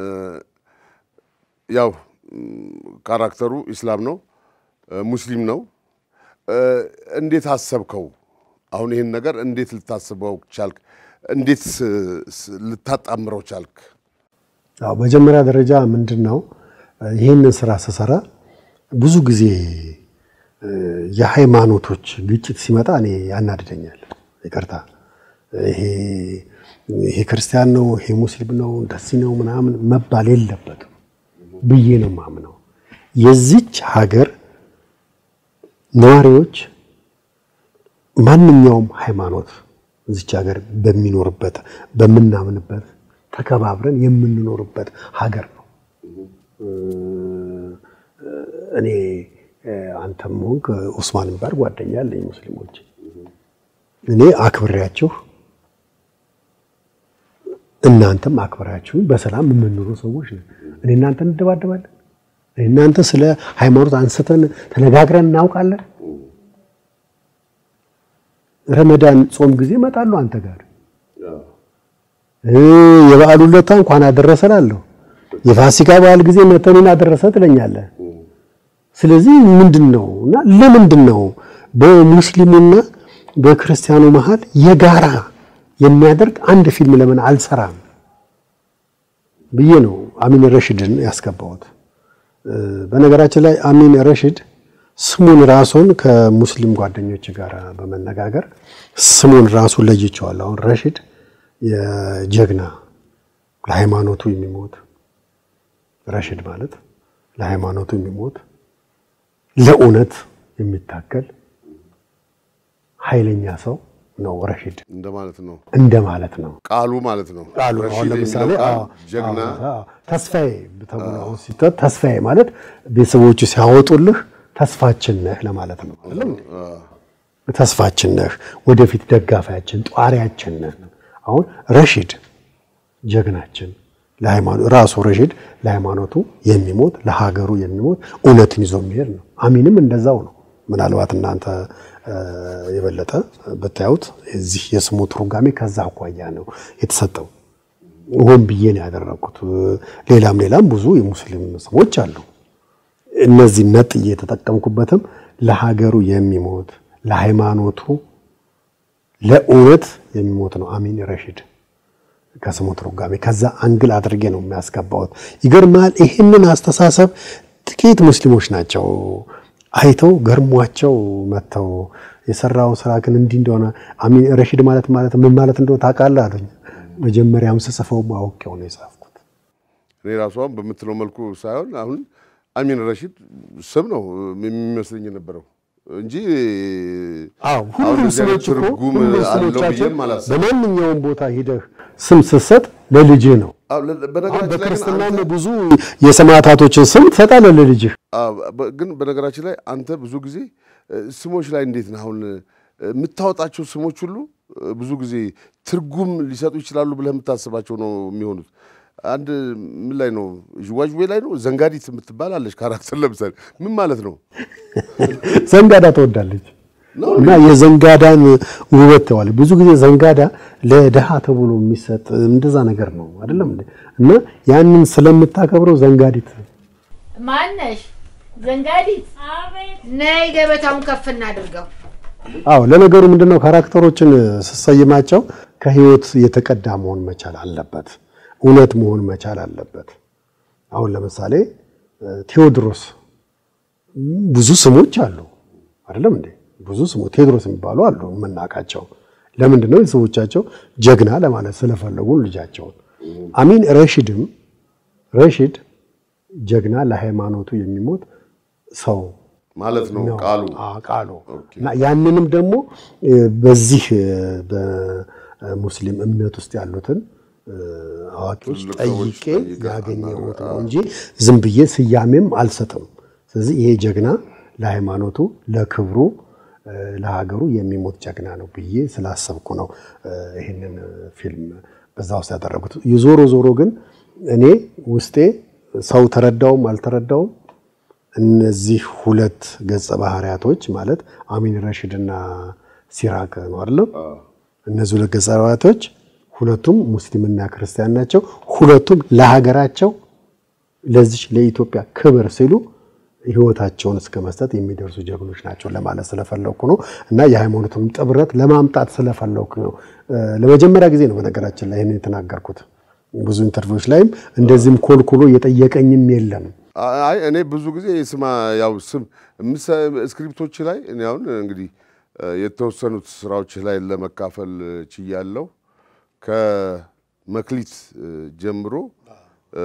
ያው ካራክተሩ ኢስላም ነው፣ ሙስሊም ነው። እንዴት አሰብከው? አሁን ይህን ነገር እንዴት ልታስበው ቻልክ? እንዴት ልታጣምረው ቻልክ? አዎ መጀመሪያ ደረጃ ምንድን ነው ይህንን ስራ ስሰራ ብዙ ጊዜ የሃይማኖቶች ግጭት ሲመጣ እኔ ያናድደኛል። ይቅርታ ይሄ ይሄ ክርስቲያን ነው፣ ይሄ ሙስሊም ነው፣ እንደዚህ ነው ምናምን መባል የለበትም ብዬ ነው ማምነው። የዚች ሀገር ነዋሪዎች ማንኛውም ሃይማኖት እዚች ሀገር በሚኖርበት በምናምንበት ተከባብረን የምንኖርበት ሀገር ነው። እኔ አንተም ሆንክ ኡስማን የሚባል ጓደኛ አለኝ ሙስሊሞች እኔ አክብሬያችሁ እናንተም አክብራችሁ በሰላም የምንኖሩ ሰዎች ነን። እኔ እናንተ እንደባደባለን። እኔ እናንተ ስለ ሃይማኖት አንስተን ተነጋግረን እናውቃለን። ረመዳን ጾም ጊዜ እመጣለሁ አንተ ጋር የበዓሉ ለታ እንኳን አደረሰ እላለሁ። የፋሲካ በዓል ጊዜ መተኔን አደረሰ ትለኛለህ። ስለዚህ ምንድን ነው እና ለምንድን ነው በሙስሊሙና በክርስቲያኑ መሀል የጋራ የሚያደርግ አንድ ፊልም ለምን አልሰራም ብዬ ነው አሚን ረሺድን ያስገባሁት። በነገራችን ላይ አሚን ረሺድ ስሙን ራሱን ከሙስሊም ጓደኞች ጋር በመነጋገር ስሙን ራሱን ለይቼዋለሁ። አሁን ረሺድ የጀግና ለሃይማኖቱ የሚሞት ረሺድ ማለት ለሃይማኖቱ የሚሞት ለእውነት የሚታገል ኃይለኛ ሰው ነው ረሺድ እንደማለት ነው እንደማለት ነው ቃሉ ማለት ነው። ቃሉ አሁን ረሺድ ለምሳሌ የሚለው ቃል አዎ፣ ጀግና አዎ፣ ተስፋዬ ተብሎ አሁን ሲጠ ተስፋዬ ማለት ቤተሰቦቹ ሲያወጡልህ ተስፋችን ነህ ለማለት ነው አይደለም እንዴ? ተስፋችን ነህ፣ ወደፊት ደጋፊያችን፣ ጧሪያችን ነህ። አሁን ረሺድ ጀግናችን ለሃይማኖት ራሱ ረሺድ ለሃይማኖቱ የሚሞት ለሀገሩ የሚሞት እውነትን ይዞ የሚሄድ ነው። አሚንም እንደዛው ነው። ምናልባት እናንተ የበለጠ ብታዩት እዚህ የስሙ ትርጓሜ ከዛ አኳያ ነው የተሰጠው። ሆን ብዬ ነው ያደረኩት። ሌላም ሌላም ብዙ የሙስሊም ስሞች አሉ። እነዚህ ነጥዬ የተጠቀምኩበትም ለሀገሩ የሚሞት ለሃይማኖቱ፣ ለእውነት የሚሞት ነው አሚን ረሺድ ከስሙ ትርጓሜ ከዛ አንግል አድርጌ ነው የሚያስገባውት። ይገርማል። ይህንን አስተሳሰብ ጥቂት ሙስሊሞች ናቸው አይተው ገርሟቸው መጥተው የሰራው ስራ ግን እንዲህ እንደሆነ አሚን ረሺድ ማለት ማለት ምን ማለት እንደሆነ ታውቃለህ አሉኝ። መጀመሪያም ስጽፈው አውቄው ነው የጻፍኩት። እኔ ራሷን በምትለው መልኩ ሳይሆን አሁን አሚን ረሺድ ስም ነው የሚመስለኝ የነበረው እንጂ አዎ አሁን ሁሉም እንደዚህ አይነት ስሞች እኮ ትርጉም ሁሉም አለው ስሞቻችን ብዬም አላስብም። በማንኛውም ቦታ ሂደህ ስም ስትሰጥ ለልጅህ ነው። አዎ፣ ለ- አሁን በነገራችን ላይ ግን በክርስትናም አንተ- ብዙ የሰማዕታቶችን ስም ትሰጣለህ ለልጅህ። አዎ፣ በ- ግን በነገራችን ላይ አንተ ብዙ ጊዜ እ፣ ስሞች ላይ እንዴት ነህ? አሁን እ፣ የምታወጣቸው ስሞች ሁሉ እ፣ ብዙ ጊዜ ትርጉም ሊሰጡ ይችላሉ ብለህ የምታስባቸው ነው የሚሆኑት። አንድ ምን ላይ ነው ዥዋዥዌ ላይ ነው ዘንጋዲት የምትባል አለች ካራክተር ለምሳሌ ምን ማለት ነው? ዘንጋዳ ትወዳለች እና የዘንጋዳን ውበት ተዋል። ብዙ ጊዜ ዘንጋዳ ለድሃ ተብሎ የሚሰጥ እንደዛ ነገር ነው አይደለም እንዴ? እና ያንን ስለምታከብረው ዘንጋዲት ማነሽ ዘንጋዲት? ነይ ገበታውን ከፍ እናድርገው። አዎ ለነገሩ ምንድነው ካራክተሮችን ስሰይማቸው ከህይወት የተቀዳ መሆን መቻል አለበት፣ እውነት መሆን መቻል አለበት። አሁን ለምሳሌ ቴዎድሮስ ብዙ ስሞች አሉ አይደለም እንዴ? ብዙ ስሞች ቴዎድሮስ የሚባሉ አሉ የምናውቃቸው። ለምንድን ነው የሰዎቻቸው ጀግና ለማለት ስለፈለጉ ልጃቸውን። አሚን ረሺድም ረሺድ ጀግና ለሃይማኖቱ የሚሞት ሰው ማለት ነው ነው። ቃሉ አዎ፣ ቃሉ እና ያንንም ደግሞ እ፣ በዚህ እ፣ በሙስሊም እምነት ውስጥ ያሉትን እ፣ አዋቂዎች ትልልቅ ሰዎች ጠይቄ ጠይቀህ ያገኘሁት ነው እንጂ ዝም ብዬ ስያሜም አልሰጥም። ስለዚህ ይሄ ጀግና ለሃይማኖቱ፣ ለክብሩ፣ እ፣ ለሀገሩ የሚሞት ጀግና ነው ብዬ ስላሰብኩ ነው እ፣ ይህንን ፊልም በዛ ውስጥ ያደረጉት። የዞሮ ዞሮ ግን እኔ ውስጤ ሰው ተረዳውም አልተረዳውም እነዚህ ሁለት ገጸ ባህሪያቶች ማለት አሚን ረሺድ እና ሲራክ ነው አይደለም? እነዚህ ሁለት ገጸ ባህሪያቶች ሁለቱም ሙስሊምና ክርስቲያን ናቸው። ሁለቱም ለሀገራቸው ለዚች ለኢትዮጵያ ክብር ሲሉ ሕይወታቸውን እስከ መስጠት የሚደርሱ ጀግኖች ናቸው ለማለት ስለፈለኩ ነው እና የሃይማኖቱን ጥብረት ለማምጣት ስለፈለኩ ነው። እ፣ ለመጀመሪያ ጊዜ ነው በነገራችን ላይ ይህን የተናገርኩት። ብዙ ኢንተርቪዎች ላይም እንደዚህም ኮልኩሎ እየጠየቀኝም የለም። አይ እኔ ብዙ ጊዜ ስማ ያው ስም ምሰ- ስክሪፕቶች ላይ እኔ አሁን እንግዲህ እ፣ የተወሰኑት ስራዎች ላይ ለመካፈል ችያለሁ። ከመክሊት እ፣ ጀምሮ እ፣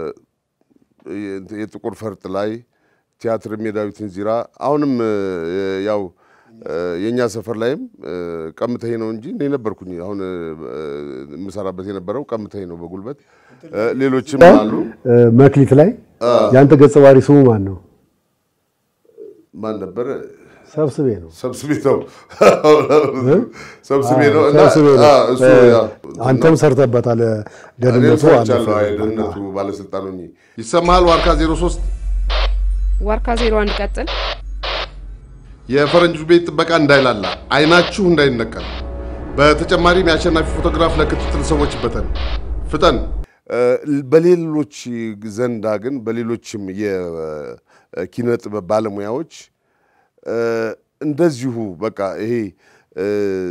የ- የጥቁር ፈርጥ ላይ ቲያትር የዳዊትን ዚራ አሁንም እ፣ ያው እ፣ የእኛ ሰፈር ላይም እ፣ ቀምተሄ ነው እንጂ እኔ ነበርኩኝ። አሁን እ፣ የምሰራበት የነበረው ቀምተሄ ነው በጉልበት እ፣ ሌሎችም አሉ። እ፣ መክሊት ላይ ያንተ ገጸ ባህሪ ስሙ ማን ነው? ማን ነበረ? ሰብስቤ ነው። ሰብስቤ ነው ሰብስቤ ነው እና ሰብስቤ ነው። አ፣ እሱ ያው አንተም ሰርተበታል። ደህንነቱ እኔም ሰርቻለሁ። አለፈ። አይ ደህንነቱ ባለስልጣን ሆኜ ይሰማሃል። ዋርካ 03 ዋርካ ዜሮ አንድ ቀጥል። የፈረንጆች ቤት ጥበቃ እንዳይላላ አይናችሁ እንዳይነቀል። በተጨማሪም የአሸናፊ ፎቶግራፍ ለክትትል ሰዎች በተን ፍጠን። በሌሎች ዘንዳ ግን በሌሎችም የኪነ ጥበብ ባለሙያዎች እ፣ እንደዚሁ በቃ ይሄ እ፣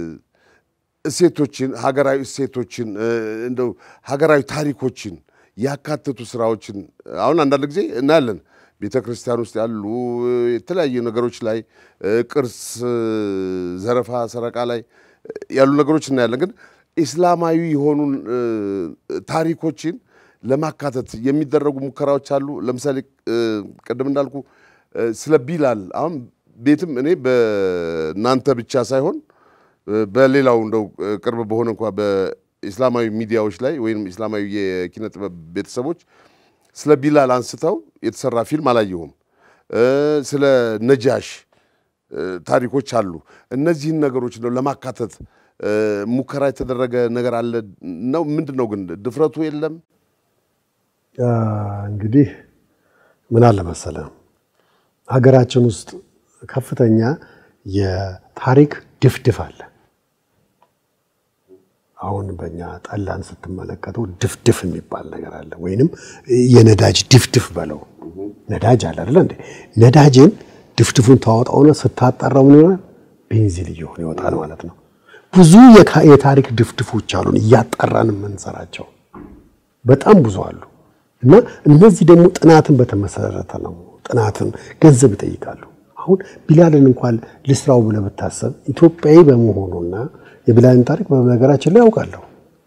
እሴቶችን ሀገራዊ እሴቶችን እ፣ እንደው ሀገራዊ ታሪኮችን ያካተቱ ስራዎችን አሁን አንዳንድ ጊዜ እናያለን። ቤተ ክርስቲያን ውስጥ ያሉ እ፣ የተለያዩ ነገሮች ላይ እ፣ ቅርስ እ፣ ዘረፋ፣ ሰረቃ ላይ እ፣ ያሉ ነገሮች እናያለን። ግን ኢስላማዊ የሆኑ እ፣ ታሪኮችን ለማካተት የሚደረጉ ሙከራዎች አሉ። ለምሳሌ እ፣ ቅድም እንዳልኩ እ፣ ስለ ቢላል አሁን ቤትም እኔ በእናንተ ብቻ ሳይሆን እ፣ በሌላው እንደው እ፣ ቅርብ በሆነ እንኳ በኢስላማዊ ሚዲያዎች ላይ ወይም ኢስላማዊ የኪነ ጥበብ ቤተሰቦች ስለ ቢላል አንስተው የተሰራ ፊልም አላየሁም። እ፣ ስለ ነጃሽ እ፣ ታሪኮች አሉ። እነዚህን ነገሮች ነው ለማካተት እ፣ ሙከራ የተደረገ ነገር አለ ነው። ምንድን ነው ግን ድፍረቱ የለም? አ፣ እንግዲህ ምን አለ መሰለ ሀገራችን ውስጥ ከፍተኛ የታሪክ ድፍድፍ አለ። አሁን በእኛ ጠላን ስትመለከቱ ድፍድፍ የሚባል ነገር አለ፣ ወይንም የነዳጅ ድፍድፍ በለው። ነዳጅ አለ አይደለ እንዴ? ነዳጅን ድፍድፉን ታወጣውና ስታጣራው ምን ይሆናል? ቤንዚን እየሆነ ይወጣል ማለት ነው። ብዙ የካ- የታሪክ ድፍድፎች አሉን እያጣራን የምንሰራቸው በጣም ብዙ አሉ። እና እነዚህ ደግሞ ጥናትን በተመሰረተ ነው። ጥናትን ገንዘብ ይጠይቃሉ። አሁን ቢላልን እንኳን ልስራው ብለህ ብታሰብ ኢትዮጵያዊ በመሆኑና የቢላልን ታሪክ በነገራችን ላይ ያውቃለሁ።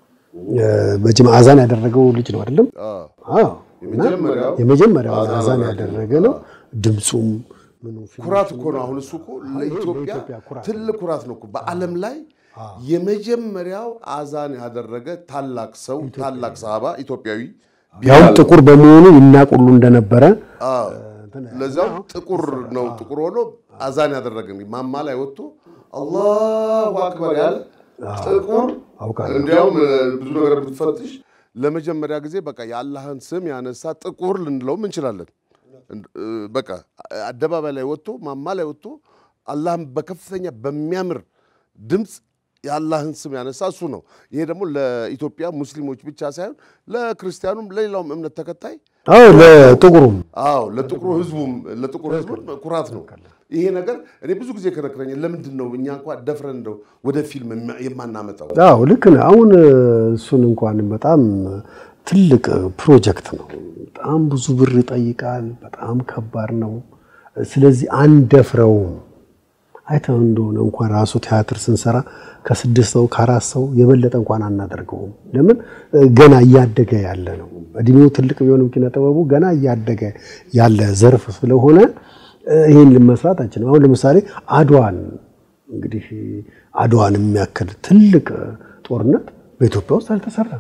በጅም አዛን ያደረገው ልጅ ነው አይደለም? አዎ። እና የመጀመሪያው የመጀመሪያው አዛን አዛን አድራጊ ያደረገ ነው። ድምፁም ምኑ ኩራት እኮ ነው። አሁን እሱ እኮ ለኢትዮጵያ ለኢትዮጵያ ኩራት ትልቅ ኩራት ነው እኮ በዓለም ላይ የመጀመሪያው አዛን ያደረገ ታላቅ ሰው ታላቅ ሰሃባ ኢትዮጵያዊ ያውም ጥቁር በመሆኑ ይናቁሉ እንደነበረ አዎ። ለዚያም ጥቁር ነው። ጥቁር ሆኖ አዛን ያደረገ ማማ ላይ ወጥቶ አላሁ አክበር ያለ ጥቁር አውቃለሁ። እንዲያውም እ፣ ብዙ ነገር ብትፈትሽ ለመጀመሪያ ጊዜ በቃ የአላህን ስም ያነሳ ጥቁር ልንለውም እንችላለን። እንድ- እ፣ በቃ አደባባይ ላይ ወጥቶ ማማ ላይ ወጥቶ አላህን በከፍተኛ በሚያምር ድምፅ የአላህን ስም ያነሳ እሱ ነው። ይሄ ደግሞ ለኢትዮጵያ ሙስሊሞች ብቻ ሳይሆን ለክርስቲያኑም ለሌላውም እምነት ተከታይ አዎ ለጥቁሩም አዎ ለጥቁሩ ህዝቡም ለጥቁሩ ህዝቡም ኩራት ነው። ይሄ ነገር እኔ ብዙ ጊዜ ከነክረኛል። ለምንድን ነው እኛ እንኳ ደፍረን እንደው ወደ ፊልም የማ- የማናመጣው? አዎ ልክ ነህ። አሁን እሱን እንኳን በጣም ትልቅ ፕሮጀክት ነው። በጣም ብዙ ብር ይጠይቃል። በጣም ከባድ ነው። ስለዚህ አንደፍረውም። አይተው እንደሆነ እንኳን ራሱ ቲያትር ስንሰራ ከስድስት ሰው ከአራት ሰው የበለጠ እንኳን አናደርገውም። ለምን ገና እያደገ ያለ ነው። እድሜው ትልቅ ቢሆንም ኪነ ጥበቡ ገና እያደገ ያለ ዘርፍ ስለሆነ ይህን ልመስራት አንችልም። አሁን ለምሳሌ አድዋን እንግዲህ አድዋን የሚያክል ትልቅ ጦርነት በኢትዮጵያ ውስጥ አልተሰራም።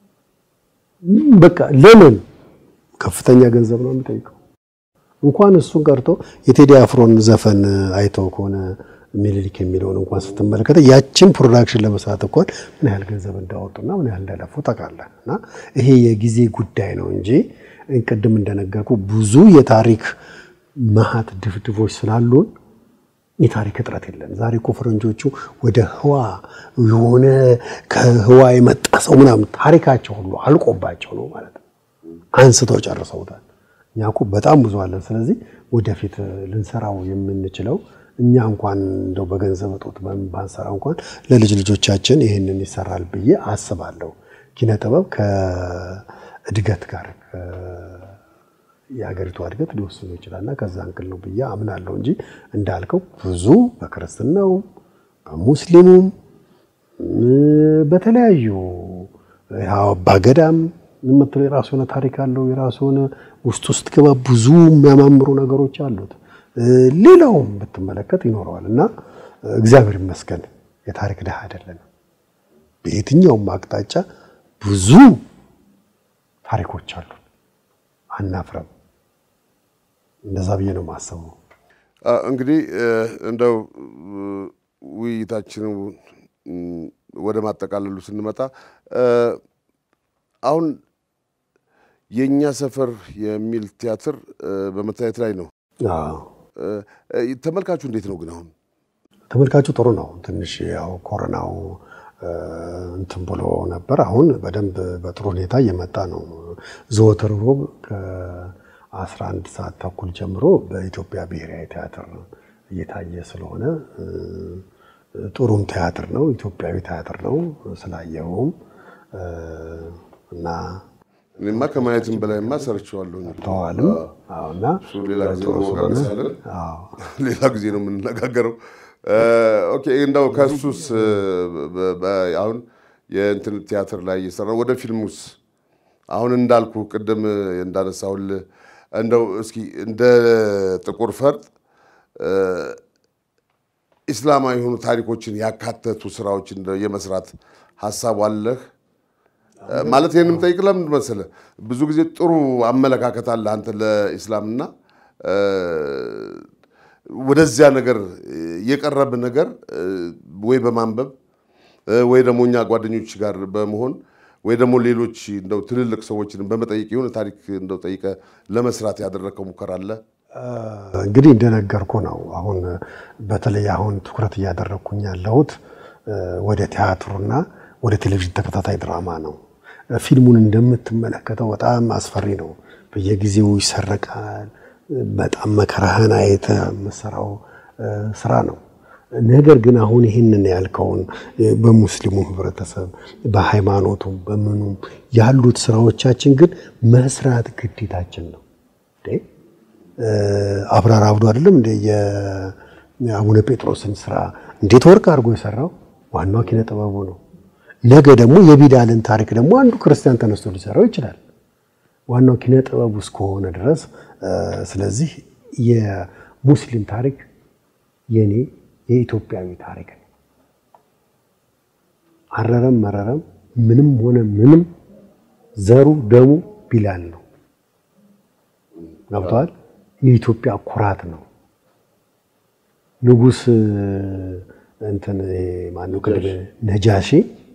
በቃ ለምን? ከፍተኛ ገንዘብ ነው የሚጠይቀው። እንኳን እሱን ቀርቶ የቴዲ አፍሮን ዘፈን አይተው ከሆነ ሚኒሊክ የሚለውን እንኳን ስትመለከተ ያችን ፕሮዳክሽን ለመስራት እንኳን ምን ያህል ገንዘብ እንዳወጡና ምን ያህል እንዳለፉ ታውቃለህ። እና ይሄ የጊዜ ጉዳይ ነው እንጂ ቅድም እንደነገርኩ ብዙ የታሪክ መሀት ድፍድፎች ስላሉን የታሪክ እጥረት የለም። ዛሬ እኮ ፈረንጆቹ ወደ ህዋ የሆነ ከህዋ የመጣ ሰው ምናምን ታሪካቸው ሁሉ አልቆባቸው ነው ማለት ነው። አንስተው ጨርሰውታል። እኛ እኮ በጣም ብዙ አለን። ስለዚህ ወደፊት ልንሰራው የምንችለው እኛ እንኳን እንደው በገንዘብ እጦት ባንሰራ እንኳን ለልጅ ልጆቻችን ይህንን ይሰራል ብዬ አስባለሁ። ኪነ ጥበብ ከእድገት ጋር የሀገሪቷ እድገት ሊወስኑ ይችላል እና ከዛ እንክል ነው ብዬ አምናለሁ እንጂ እንዳልከው ብዙ በክርስትናው በሙስሊሙም በተለያዩ አባገዳም የምትለው የራሱ የሆነ ታሪክ አለው። የራሱ የሆነ ውስጥ ውስጥ ገባ ብዙ የሚያማምሩ ነገሮች አሉት። ሌላውም ብትመለከት ይኖረዋል እና እግዚአብሔር ይመስገን የታሪክ ድሃ አይደለንም። በየትኛውም አቅጣጫ ብዙ ታሪኮች አሉ። አናፍረም። እንደዛ ብዬ ነው የማስበው። እንግዲህ እንደው ውይይታችንን ወደ ማጠቃለሉ ስንመጣ አሁን የእኛ ሰፈር የሚል ቲያትር በመታየት ላይ ነው። ተመልካቹ እንዴት ነው ግን? አሁን ተመልካቹ ጥሩ ነው። ትንሽ ያው ኮሮናው እንትን ብሎ ነበር። አሁን በደንብ በጥሩ ሁኔታ እየመጣ ነው። ዘወትር ሮብ ከ11 ሰዓት ተኩል ጀምሮ በኢትዮጵያ ብሔራዊ ቲያትር እየታየ ስለሆነ ጥሩም ቲያትር ነው። ኢትዮጵያዊ ቲያትር ነው ስላየውም እና እኔማ ከማየትም በላይማ ሰርቼዋለሁ። ተዋልም እና እሱ ሌላ ጊዜ እንወቃቀሳለን። ሌላ ጊዜ ነው የምንነጋገረው። ኦኬ እንደው ከሱስ አሁን የእንትን ቲያትር ላይ እየሰራ ወደ ፊልሙስ አሁን እንዳልኩ ቅድም እንዳነሳሁልህ እንደው እስኪ እንደ ጥቁር ፈርጥ ኢስላማዊ የሆኑ ታሪኮችን ያካተቱ ስራዎችን የመስራት ሀሳቡ አለህ? ማለት ይህን የምጠይቅ ለምንድን መሰለህ፣ ብዙ ጊዜ ጥሩ አመለካከት አለ አንተ ለኢስላምና ወደዚያ ነገር የቀረብ ነገር ወይ በማንበብ ወይ ደግሞ እኛ ጓደኞች ጋር በመሆን ወይ ደግሞ ሌሎች እንደው ትልልቅ ሰዎችን በመጠየቅ የሆነ ታሪክ እንደው ጠይቀህ ለመስራት ያደረግከው ሙከራ አለ? እንግዲህ እንደነገርኩ ነው። አሁን በተለይ አሁን ትኩረት እያደረግኩኝ ያለሁት ወደ ቲያትሩና ወደ ቴሌቪዥን ተከታታይ ድራማ ነው። ፊልሙን እንደምትመለከተው በጣም አስፈሪ ነው። በየጊዜው ይሰረቃል። በጣም መከራህን አይተህ የምትሰራው ስራ ነው። ነገር ግን አሁን ይህንን ያልከውን በሙስሊሙ ህብረተሰብ በሃይማኖቱም በምኑም ያሉት ስራዎቻችን ግን መስራት ግዴታችን ነው። አብራር አብዶ አይደለም እንደ የአቡነ ጴጥሮስን ስራ እንዴት ወርቅ አድርጎ የሰራው ዋናው ኪነ ጥበቡ ነው። ነገ ደግሞ የቢላልን ታሪክ ደግሞ አንዱ ክርስቲያን ተነስቶ ሊሰራው ይችላል። ዋናው ኪነ ጥበቡ እስከሆነ ድረስ ስለዚህ የሙስሊም ታሪክ የኔ የኢትዮጵያዊ ታሪክ ነው። አረረም መረረም ምንም ሆነ ምንም ዘሩ ደሙ ቢላል ነው። ገብተዋል። የኢትዮጵያ ኩራት ነው። ንጉስ እንትን ማነው ቅድም ነጃሺ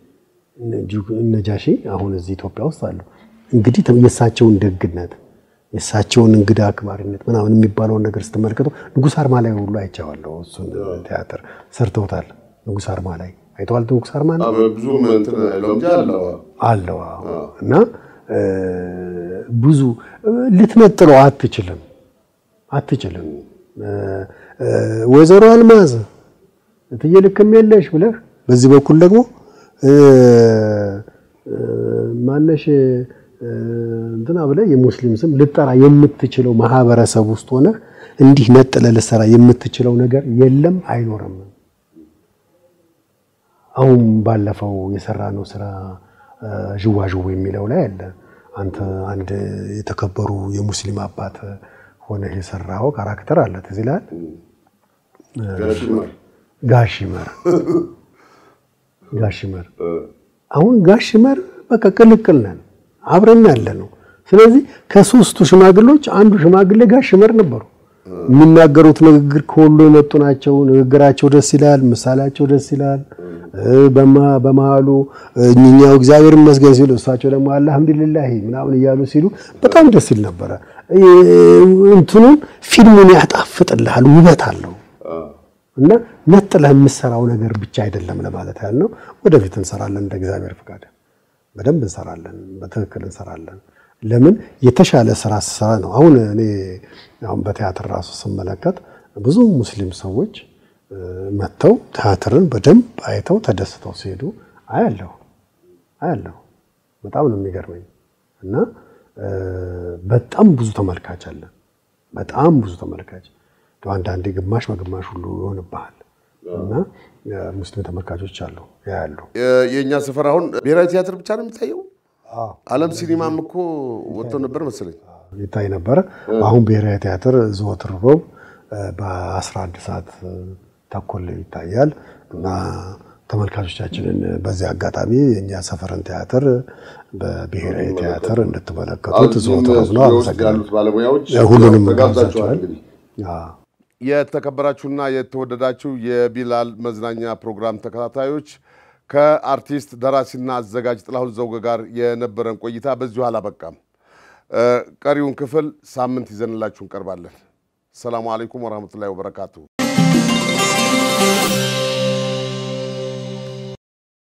ነጃሺ አሁን እዚህ ኢትዮጵያ ውስጥ አሉ። እንግዲህ የእሳቸውን ደግነት የእሳቸውን እንግዳ አክባሪነት ምናምን የሚባለውን ነገር ስትመለከተው ንጉስ አርማ ላይ ሁሉ አይቼዋለሁ። እሱን ቲያትር ሰርተውታል። ንጉስ አርማ ላይ አይተዋል። ንጉስ አርማ ነው ብዙም እንትን አይለውም እንጂ አለው። አለው እና ብዙ ልትነጥለው አትችልም አትችልም። ወይዘሮ አልማዝ እትዬ ልክም የለሽ ብለህ በዚህ በኩል ደግሞ ማነሽ እንትና ብለህ የሙስሊም ስም ልጠራ የምትችለው ማህበረሰብ ውስጥ ሆነህ እንዲህ ነጥለህ ልትሰራ የምትችለው ነገር የለም፣ አይኖርም። አሁን ባለፈው የሰራነው ስራ ዥዋዥዌ የሚለው ላይ አለ። አንተ አንድ የተከበሩ የሙስሊም አባት ሆነህ የሰራኸው ካራክተር አለ። ትዝ ይልሃል? ጋሽመር ጋሽመር አሁን ጋሽመር በቃ ቅልቅል ነን አብረን ያለ ነው። ስለዚህ ከሶስቱ ሽማግሌዎች አንዱ ሽማግሌ ጋሽመር ነበሩ። የሚናገሩት ንግግር ከወሎ የመጡ ናቸው። ንግግራቸው ደስ ይላል፣ ምሳሌያቸው ደስ ይላል። በመሀሉ እኛው እግዚአብሔር ይመስገን ሲሉ እሳቸው ደግሞ አልሐምዱሊላህ ምናምን እያሉ ሲሉ በጣም ደስ ይል ነበረ። እንትኑን ፊልሙን ያጣፍጥልሃል፣ ውበት አለው እና ነጥለህ የምሰራው ነገር ብቻ አይደለም ለማለት ያህል ነው። ወደፊት እንሰራለን እንደ እግዚአብሔር ፍቃድ በደንብ እንሰራለን፣ በትክክል እንሰራለን። ለምን የተሻለ ስራ ስሰራ ነው። አሁን እኔ አሁን በቲያትር ራሱ ስመለከት ብዙ ሙስሊም ሰዎች መጥተው ቲያትርን በደንብ አይተው ተደስተው ሲሄዱ አያለሁ አያለሁ። በጣም ነው የሚገርመኝ እና በጣም ብዙ ተመልካች አለ። በጣም ብዙ ተመልካች አንዳንዴ ግማሽ በግማሽ ሁሉ ይሆንብሃል እና ሙስሊም ተመልካቾች አሉ ያያሉ። የእኛ ሰፈር አሁን ብሔራዊ ቲያትር ብቻ ነው የሚታየው። ዓለም ሲኒማም እኮ ወጥቶ ነበር መሰለኝ ይታይ ነበረ። አሁን ብሔራዊ ቲያትር ዘወትር ሮብ በ11 ሰዓት ተኩል ይታያል እና ተመልካቾቻችንን በዚህ አጋጣሚ የእኛ ሰፈርን ቲያትር በብሔራዊ ቲያትር እንድትመለከቱት ዘወትር ሮብ ነው። አመሰግናለሁ። ያሉት ባለሙያዎች ሁሉንም ተጋብዛችኋል። ጋብዛችኋል። እንግዲህ የተከበራችሁና የተወደዳችሁ የቢላል መዝናኛ ፕሮግራም ተከታታዮች ከአርቲስት ደራሲና አዘጋጅ ጥላሁን ዘውገ ጋር የነበረን ቆይታ በዚሁ አላበቃም። ቀሪውን ክፍል ሳምንት ይዘንላችሁ እንቀርባለን። ሰላሙ አለይኩም ወረህመቱላሂ ወበረካቱሁ።